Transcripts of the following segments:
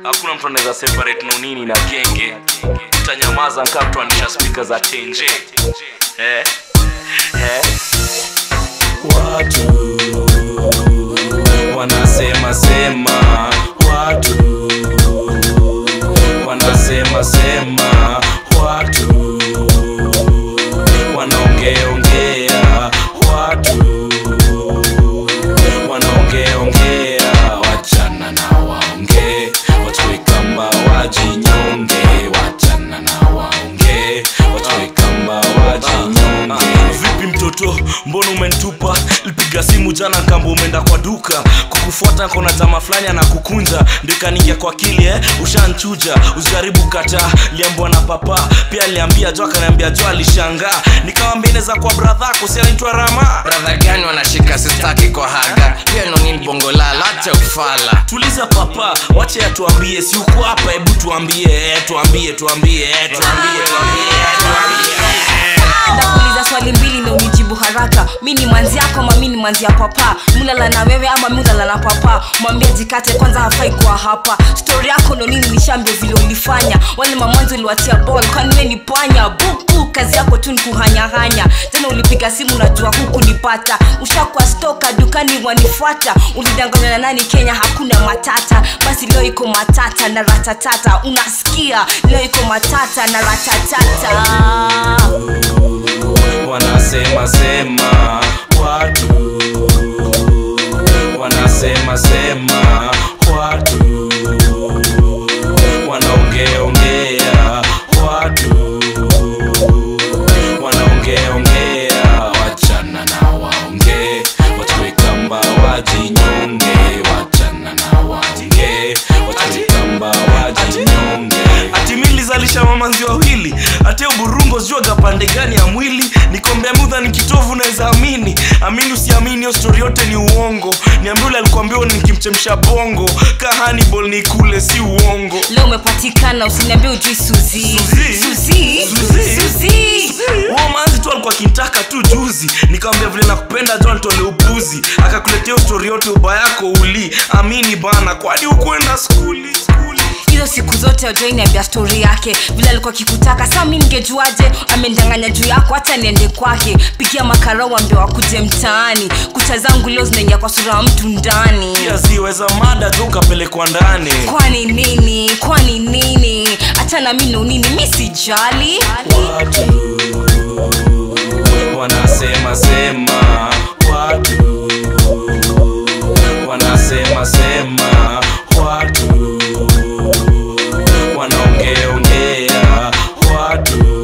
hakuna mtu anaweza separate nonini na genge utanyamaza nkaa kutoanisha spika za tenje eh? Eh? watu wanasema sema watu wanasema sema watu wanaongeongea watu wanaongeongea wachana na waongee wachwe kamba wajinyonge wachana na waongee wachwe kamba wajinyonge vipi mtoto mbona umentupa lipiga simu jana kamba umeenda kwa duka kukufuata kona tama fulani anakukunja ndio ikaningia kwa kili eh? ushanchuja usijaribu kata liambwa na papa pia aliambia jo akaniambia jo alishangaa nikawambia inaweza kwa bradhako si anaitwa rama bradha gani wanashika sistaki kwa haga pia nonini bongolala acha ufala tuliza papa wache atuambie si uko hapa hebu tuambie eh, tuambie tuambie eh, tuambie tuambie eh, tuambie ndakuuliza swali mbili na unijibu haraka mi ni manzi yako ama mi ni manzi ya papa mulala na wewe ama mi ulala na papa mwambie jikate kwanza hafai kuwa hapa stori yako ndo nini nishambio vile ulifanya wale mamanzi uliwatia bol kwani we ni panya bubu kazi yako tu ni kuhanyahanya tena ulipiga simu najua huku nipata ushakuwa stoka dukani wanifuata ulidanganywa na nani kenya hakuna matata basi leo iko matata na ratatata unasikia leo iko matata na ratatata wanasema sema watu wanasema sema watu wanaongeongea watu wanaongeongea wachana na waongee wachwe kamba wajinyonge wachana na waongee wachwe kamba wajinyonge atimilizalisha mamanzi wawili ate uburungo zijuaga pande gani ya mwili nikombea mudha ni kitovu naweza amini amini usiamini hiyo stori yote ni uongo niambia ule alikuambia nikimchemsha bongo ka Hannibal ni kule si uongo leo umepatikana usiniambie ujui suzi Suzi? suzi Suzi? suzi huo manzi tu alikuwa akintaka tu juzi nikamwambia vile nakupenda jo nitole upuzi akakuletea hiyo stori yote uba yako uli amini bana kwani ukwenda skuli skuli hizo siku zote ajoiniambia stori yake vile alikuwa kikutaka saa mi ningejuaje amendanganya juu yako hata niende kwake pigia makarau ambia wakuje mtaani kucha zangu leo zinaingia kwa sura ya mtu ndani pia ziweza mada tu ukapelekwa ndani kwani nini kwani nini hata na mi nonini mi sijali watu wanasema sema watu wanasema sema watu wanaongeongea watu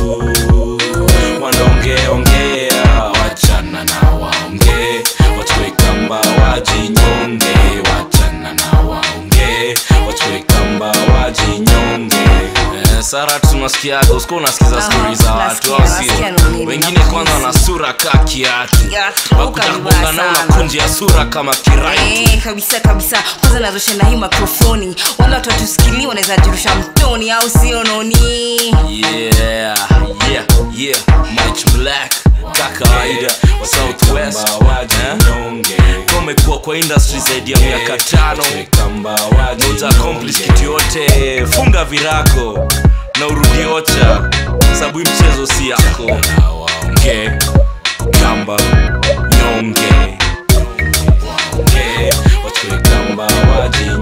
wanaongeongea wachana na waongee wachwe kamba wajinyonge wachana na waongee wachwe kamba wajinyonge Eh, sara tunasikiaga usikuwa unasikiza Aha, stori za watu nasikia, au sio nasikia nini, wengine nasikia. kwanza wana sura kaa kiatu Kiatu, wakuja kabisa kubonga nao na sana. kunji ya sura kama kiraiti Eh, kabisa kabisa kwanza nazosha na hii mikrofoni wale watu watusikilii wanaweza jirusha mtoni au sio noni yeah yeah yeah Mike black ka kawaida wa southwest Eh? umekuwa kwa industry zaidi ya miaka tano nauta accomplish kitu yote funga virako na urudi ocha sababu hii mchezo si yako okay. kamba nyonge waongee wachwe kamba waji